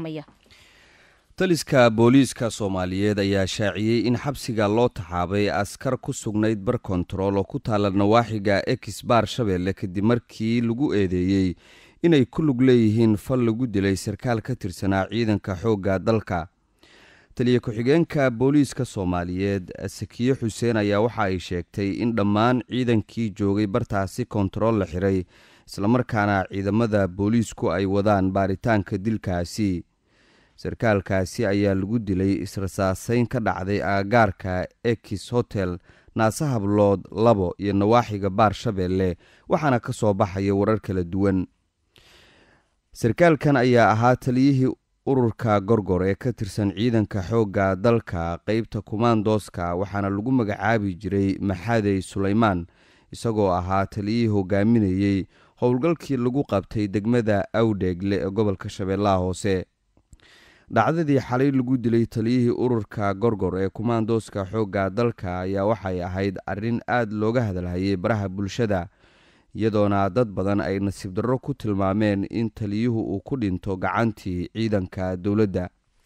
waramaya taliska booliiska soomaaliyeed ayaa shaaciyey in xabsiga loo taxaabay askar ku sugnayd bar kontarool oo ku taala nawaaxiga ex baar shabeelle kadib markii lagu eedeeyey inay ku lug leeyihiin fal lagu dilay sarkaal ka tirsanaa ciidanka xoogga dalka taliya ku-xigeenka booliiska soomaaliyeed sakiye xuseen ayaa waxa ay sheegtay in dhammaan ciidankii joogay bartaasi kontarool la xiray islamarkaana ciidamada booliisku ay wadaan baaritaanka dilkaasi sarkaalkaasi ayaa lagu dilay israsaaseyn ka dhacday aagaarka ekis hotel naase hablood labo iyo nawaaxiga baar shabeelle waxaana ka soo baxaya warar kala duwan sarkaalkan ayaa ahaa taliyihii ururka gorgor ee ka tirsan ciidanka xoogga dalka qeybta kumaandooska waxaana lagu magacaabi jiray maxadey sulaymaan isagoo ahaa taliyihii hogaaminayey howlgalkii lagu qabtay degmada awdheegle ee gobolka shabeellaha hoose dhacdadii xalay lagu dilay taliyihii ururka gorgor ee kumaandooska xoogga dalka ayaa waxay ahayd arrin aad looga hadalhayay baraha bulshada iyadoona dad badan ay nasiib darro ku tilmaameen in taliyuhu uu ku dhinto gacantii ciidanka dowladda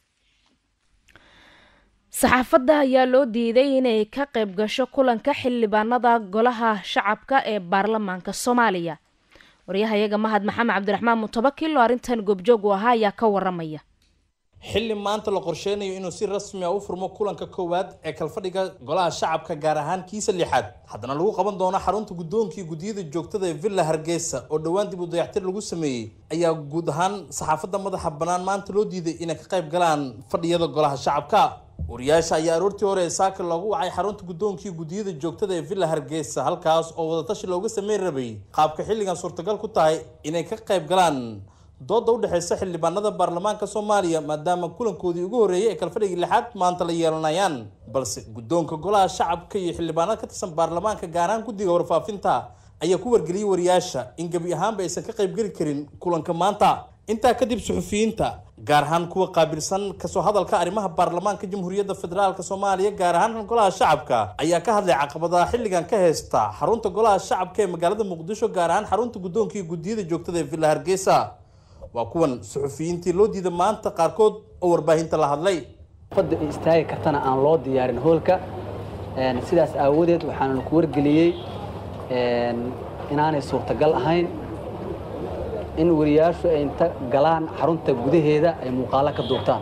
saxaafadda ayaa loo diiday inay ka qayb gasho kulanka xildhibaanada golaha shacabka ee baarlamaanka soomaaliya waryahayaga mahad maxamed cabdiraxmaan mutabakil oo arrintan goobjoog u ahaa ayaa ka waramaya xilli maanta la qorsheynayo inuu si rasmi a u furmo kulanka koowaad ee kalfadhiga golaha shacabka gaar ahaan kiisa lixaad haddana lagu qaban doono xarunta guddoonkii guddiyada joogtada ee villa hargeysa oo dhowaan dib u dayactir lagu sameeyey ayaa guud ahaan saxaafadda madaxa bannaan maanta loo diiday inay ka qayb galaan fadhiyada golaha shacabka wariyaasha ayaa aroortii hore ee saaka loogu wacay xarunta guddoonkii guddiyada joogtada ee villa hargeysa halkaas oo wadatashi looga sameyn rabay qaabka xilligan suurtagal ku tahay inay ka qayb galaan dooda u dhexeysa xildhibaanada baarlamaanka soomaaliya maadaama kulankoodii ugu horreeyay ee kalfadhigii lixaad maanta la yeelanayaan balse guddoonka golaha shacabka iyo xildhibaanada ka tirsan baarlamaanka gaar ahaan guddiga warfaafinta ayaa ku wargeliyey wariyaasha in gebi ahaanba aysan ka qaybgeli karin kulanka maanta intaa kadib suxufiyiinta gaar ahaan kuwa qaabilsan kasoo hadalka arrimaha baarlamaanka jamhuuriyadda federaalk soomaaliya gaar ahaan golaha shacabka ayaa ka hadlay caqabadaha xilligan ka heysta xarunta golaha shacabka ee magaalada muqdisho gaar ahaan xarunta guddoonka iyo guddiyada joogtada ee villa hargeysa waa kuwan suxufiyiintii loo diida maanta qaarkood oo warbaahinta la hadlay fadda istaagi kartana aan loo diyaarin hoolka sidaas aawadeed waxaana ku wargeliyey inaanay suurtagal ahayn in wariyaashu ay inta galaan xarunta gudaheeda ay muuqaalo ka duubtaan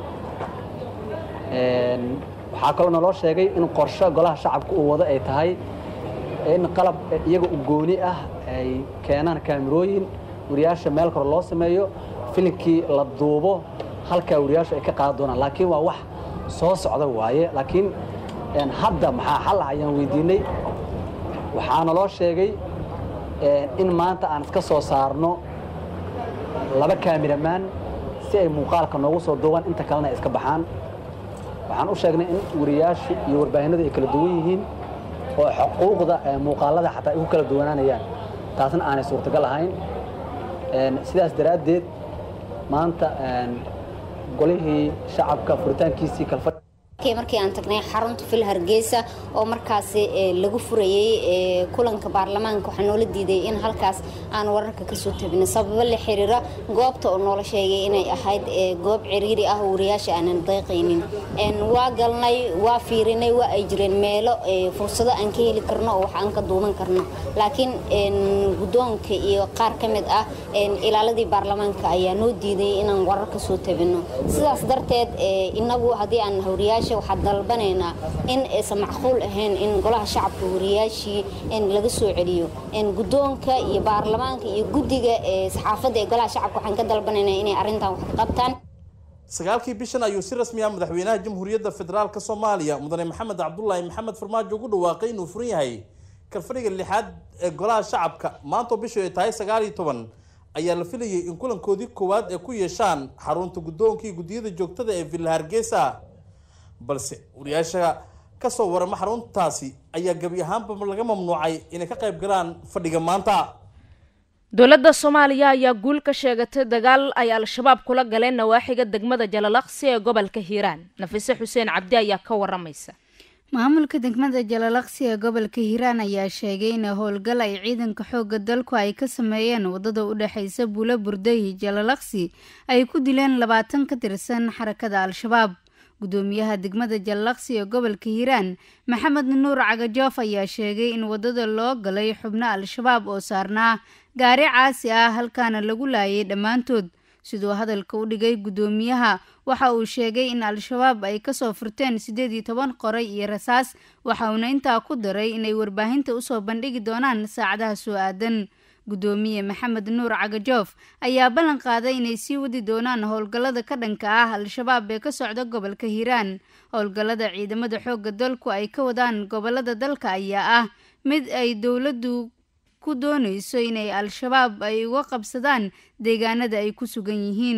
waxaa kaloo naloo sheegay in qorsho golaha shacabka uu wado ay tahay in qalab iyaga u gooni ah ay keenaan kaamirooyin wariyaasha meel kore loo sameeyo filimkii la duubo halkaa wariyaashu ay ka qaadan doonaan laakiin waa wax soo socda waaye laakiin hadda maxaa xal ah ayaan weydiinay waxaana loo sheegay in maanta aan iska soo saarno laba kaamiramaan si ay muuqaalka noogu soo duubaan inta kalena ay iska baxaan waxaan u sheegnay in wariyaashu iyo warbaahinadu ay kala duwan yihiin oo xuquuqda muuqaalada xataa ay ku kala duwanaanayaan taasna aanay suurtagal ahayn sidaas daraaddeed maanta golihii shacabka furitaankiisii kalfadh markii aan tagnay xarunta fil hargeysa oo markaasi lagu furayey kulanka baarlamaanka waxaa noola diiday in halkaas aan wararka kasoo tabino sababo la xiriira goobta oo noola sheegay inay ahayd goob ciriiri ah oo wariyaasha aanan dayqaynin waa galnay waa fiirinay waa ay jireen meelo fursado aan ka heli karno oo wax aan ka duuban karno laakiin guddoonka iyo qaar ka mid ah ilaaladii baarlamaanka ayaa noo diiday inaan warar kasoo tabino sidaas darteed inagu haddii aan wariyaasha waxaa dalbanaynaa in aysan macquul ahayn in golaha shacabka wariyaashii laga soo celiyo guddoonka iyo baarlamaanka iyo guddiga saxaafadda ee golaha shacabka waxaan ka dalbanaynaa inay arrintan wax ka qabtaan sagaalkii bishan ayuu si rasmi ah madaxweynaha jamhuuriyadda federaalk soomaaliya mudane maxamed cabdulaahi maxamed farmaajo ugu dhawaaqay inuu furan yahay kalfadhiga lixaad ee golaha shacabka maantoo bishu ay tahay sagaal iyo toban ayaa la filayay in kulankoodii koowaad ay ku yeeshaan xarunta guddoonka iyo guddiyada joogtada ee villa hargeysa balse wariyaasha kasoo warama xaruntaasi ayaa gebi ahaanba laga mamnuucay inay ka qayb galaan fadhiga maanta dowladda soomaaliya ayaa guul ka sheegatay dagaal ay al-shabaab kula galeen nawaaxiga degmada jalalaqsi ee gobolka hiiraan nafise xuseen cabdi ayaa ka waramaysa maamulka degmada jalalaqsi ee gobolka hiiraan ayaa sheegay in howlgal ay ciidanka xoogga dalku ay ka sameeyeen wadada u dhexeysa buulo burdayi jalalaqsi ay ku dileen labaatan ka tirsan xarakada al-shabaab gudoomiyaha degmada jalalaqsi ee gobolka hiiraan maxamed nuur cagajoof ayaa sheegay in wadada loo galay xubno al-shabaab oo saarnaa gaari caasi ah halkaana lagu laayay dhammaantood siduu hadalka u dhigay guddoomiyaha waxa uu sheegay in al-shabaab ay kasoo furteen siddeed iyo toban qoray iyo rasaas waxa uuna intaa ku daray inay warbaahinta usoo bandhigi doonaan saacadaha soo aadan guddoomiye maxamed nuur cagajoof ayaa ballan qaaday inay sii wadi doonaan howlgallada ka dhanka ah al-shabaab ee ka socda gobolka hiiraan howlgallada ciidamada xoogga dalku ay ka wadaan gobolada dalka ayaa ah mid ay dowladdu ku doonayso inay al-shabaab ay uga qabsadaan deegaanada ay ku sugan yihiin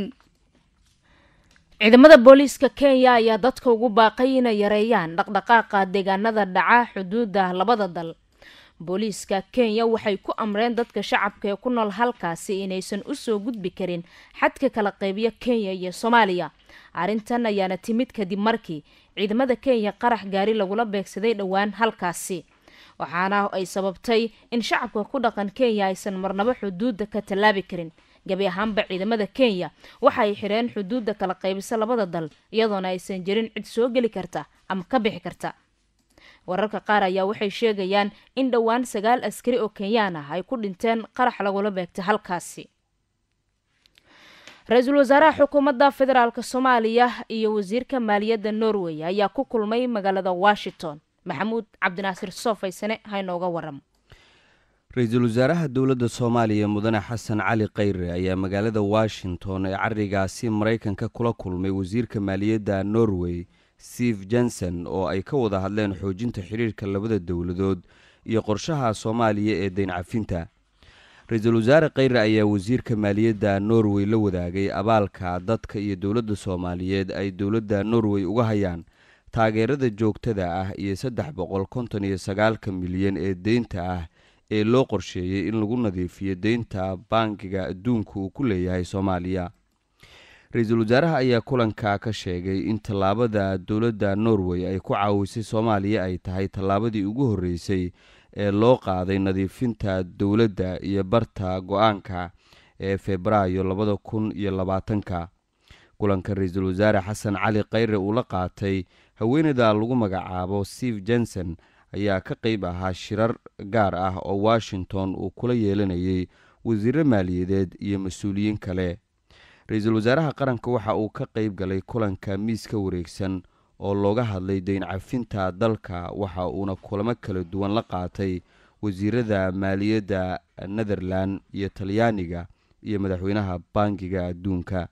ciidamada booliiska kenya ayaa dadka ugu baaqay inay yareeyaan dhaqdhaqaaqa deegaanada dhaca xuduudda labada dal booliiska kenya waxay ku amreen dadka shacabka ee ku nool halkaasi inaysan usoo gudbi karin xadka kala qaybiya kenya iyo soomaaliya arrintan ayaana timid kadib markii ciidamada kenya qarax gaari lagula beegsaday dhowaan halkaasi waxaana ay sababtay in shacabka ku dhaqan kenya aysan marnabo xuduudda ka tallaabi karin gabi ahaanba ciidamada kenya waxa ay xireen xuduudda kala qaybisa labada dal iyadoona aysan jirin cid soo geli karta ama ka bixi karta wararka qaar ayaa waxay sheegayaan in dhowaan sagaal askari oo kenyaan ah ay ku dhinteen qarax lagula beegtay halkaasi ra-iisul wasaaraha xukuumadda federaalk soomaaliya iyo wasiirka maaliyadda norway ayaa ku kulmay magaalada washington maxamuud cabdinaasir soofaysane haynooga waramo ra-iisul wasaaraha dowladda soomaaliya mudane xasan cali khayre ayaa magaalada washington ee carigaasi maraykanka kula kulmay wasiirka maaliyadda norway steve jenson oo ay ka wada hadleen xoojinta xiriirka labada dowladood iyo qorshaha soomaaliya ee dayn cafinta ra-iisul wasaare khayre ayaa wasiirka maaliyadda norway la wadaagay abaalka dadka iyo dowladda soomaaliyeed ay dowladda norway uga hayaan taageerada joogtada ah iyo saddex boqol konton iyo sagaalka milyan ee deynta ah ee loo qorsheeyey in lagu nadiifiyo deynta bankiga adduunka uu ku leeyahay soomaaliya ra-iisul wasaaraha ayaa kulanka ka sheegay in tallaabada dowladda norway ay ku caawisay soomaaliya ay tahay tallaabadii ugu horreysay ee loo qaaday nadiifinta dowladda iyo barta go-aanka ee febraayo labada kun iyo labaatanka kulanka ra-iisul wasaare xasan cali khayre uu la qaatay haweeneyda lagu magacaabo steve jenson ayaa ka qeyb ahaa shirar gaar ah oo washington uu kula yeelanayay wasiiro maaliyadeed iyo mas-uuliyiin kale ra-iisul wasaaraha qaranka waxa uu ka qeyb galay kulanka miiska wareegsan oo looga hadlay dayn cafinta dalka waxa uuna kulamo kala duwan la qaatay wasiirada maaliyadda netherland iyo talyaaniga iyo madaxweynaha bankiga adduunka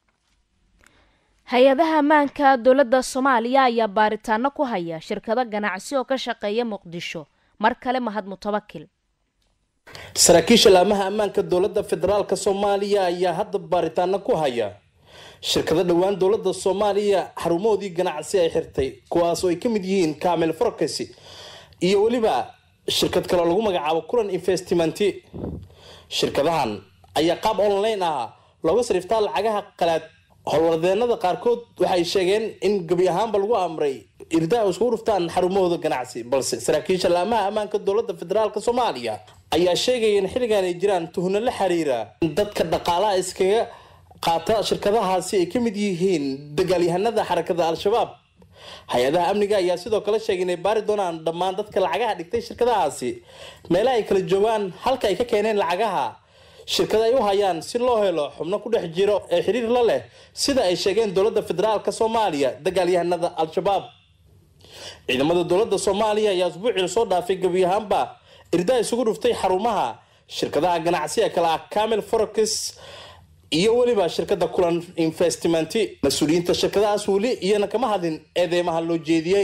hay-adaha ammaanka dowladda soomaaliya ayaa baaritaano ku haya shirkado ganacsi oo ka shaqeeya muqdisho mar kale mahad mutabakil saraakiisha laamaha ammaanka dowladda federaalk soomaaliya ayaa hadda baaritaano ku haya shirkado dhowaan dowladda soomaaliya xarumahoodii ganacsi ay xirtay kuwaas oo ay ka mid yihiin kamil forkes iyo weliba shirkad kaloo lagu magacaabo kulan investmenti shirkadahan ayaa qaab online ah looga sariftaa lacagaha qalaad howlwadeenada qaarkood waxay sheegeen in gebi ahaanba lagu amray irdaa iskugu dhuftaan xarumahooda ganacsi balse saraakiisha laamaha ammaanka dowladda federaalk soomaaliya ayaa sheegaya in xilligan ay jiraan tuhno la xiriira in dadka dhaqaalaha iskaga qaata shirkadahaasi ay ka mid yihiin dagaalyahanada xarakada al-shabaab hay-adaha amniga ayaa sidoo kale sheegay inay baari doonaan dhammaan dadka lacagaha dhigtay shirkadahaasi meelaha ay kala joogaan halka ay ka keeneen lacagaha shirkada ay u hayaan si loo helo xubno ku dhex jiro ee xiriir la leh sida ay sheegeen dowladda federaalk soomaaliya dagaalyahanada al-shabaab ciidamada dowladda soomaaliya ayaa usbuucii lasoo dhaafay gebi ahaanba irdaa isugu dhuftay xarumaha shirkadaha ganacsiga kale ah camil forokis iyo weliba shirkada kulan investmenti mas-uuliyiinta shirkadahaas weli iyana kama hadlin eedeymaha loo jeediyey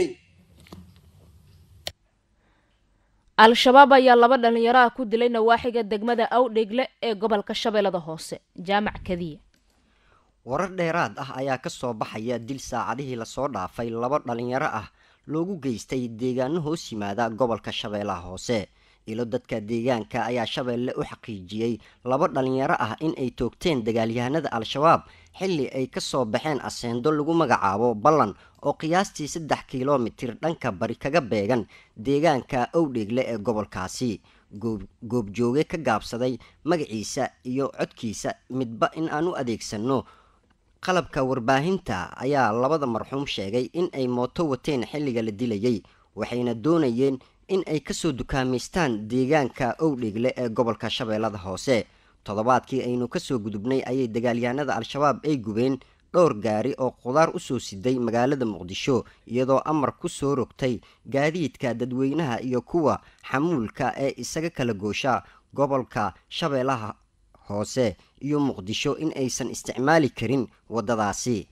al-shabaab ayaa laba dhalinyaro ah ku dilay nawaaxiga degmada awdhegle ee gobolka shabeellada hoose jaamac kadiya warar dheeraad ah ayaa ka soo baxaya dil saacadihii lasoo dhaafay laba dhalinyaro ah loogu geystay deegaano hoos yimaada gobolka shabeellaha hoose ilo dadka deegaanka ayaa shabeelle u xaqiijiyey laba dhalinyaro ah in ay toogteen dagaalyahanada al-shabaab xilli ay ka soo baxeen aseendo lagu magacaabo ballan oo qiyaastii saddex kilomitir dhanka bari kaga beegan deegaanka owdheegle ee gobolkaasi goobjooge ka gaabsaday magaciisa iyo codkiisa midba in aan u adeegsanno qalabka warbaahinta ayaa labada marxuum sheegay in ay mooto wateen xilliga la dilayay waxayna doonayeen in ay kasoo dukaamaystaan deegaanka owdheegle ee gobolka shabeellada hoose toddobaadkii aynu kasoo gudubnay ayay dagaalyahanada al-shabaab ay gubeen dhowr gaari oo qudaar usoo siday magaalada muqdisho iyadoo amar ku soo rogtay gaadiidka dadweynaha iyo kuwa xamuulka ee isaga kala goosha gobolka shabeellaha hoose iyo muqdisho in aysan isticmaali karin waddadaasi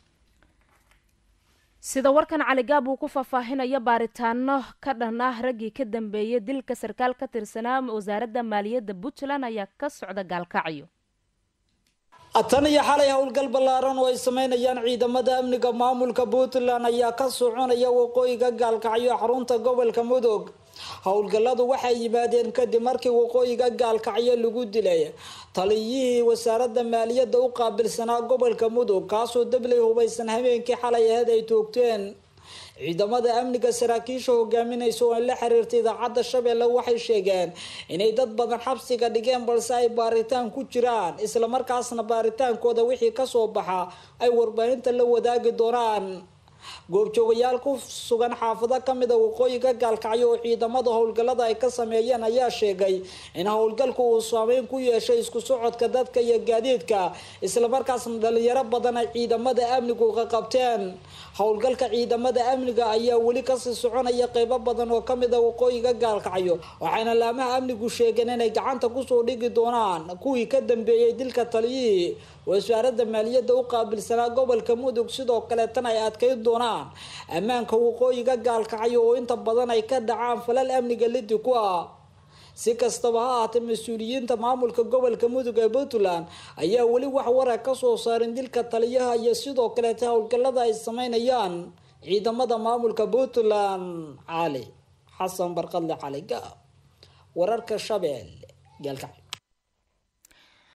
sida warkan caligaab uu ku faahfaahinayo baaritaano ka dhan ah raggii ka dambeeyay dilka sarkaal ka tirsanaa wasaaradda maaliyadda puntland ayaa ka socda gaalkacyo tan iyo xalay howlgal ballaaran oo ay sameynayaan ciidamada amniga maamulka puntland ayaa ka soconaya waqooyiga gaalkacyo xarunta gobolka mudug howlgalladu waxay yimaadeen kadib markii waqooyiga gaalkacyo lagu dilay taliyihii wasaaradda maaliyadda u qaabilsanaa gobolka mudug kaasoo dabley hubaysan habeenkii xalay aheyd ay toogteen ciidamada amniga saraakiisha hogaaminaysa oo la xiriirta idaacadda shabeelle waxay sheegeen inay dad badan xabsiga dhigeen balse ay baaritaan ku jiraan islamarkaasna baaritaankooda wixii kasoo baxa ay warbaahinta la wadaagi doonaan goobjoogayaal ku sugan xaafado kamid a waqooyiga gaalkacyo oo ciidamada howlgallada ay ka sameeyeen ayaa sheegay in howlgalku uu saameyn ku yeeshay isku socodka dadka iyo gaadiidka islamarkaasna dhalinyaro badan ay ciidamada amnigu ka qabteen howlgalka ciidamada amniga ayaa weli kasii soconaya qeybo badan oo kamid a waqooyiga gaalkacyo waxayna laamaha amnigu sheegeen inay gacanta kusoo dhigi doonaan kuwii ka dambeeyey dilka taliyihii wasaaradda maaliyadda u qaabilsanaa gobolka mudug sidoo kaleetana ay adkeyn doonaan ammaanka waqooyiga gaalkacyo oo inta badan ay ka dhacaan falal amniga lidi ku ah si kastaba ha ahaatee mas-uuliyiinta maamulka gobolka mudug ee puntland ayaa weli wax wara kasoo saarin dilka taliyaha iyo sidoo kaleeta howlgallada ay sameynayaan ciidamada maamulka puntland cali xasan barqadle cali gaab wararka shabeelle gaalkacyo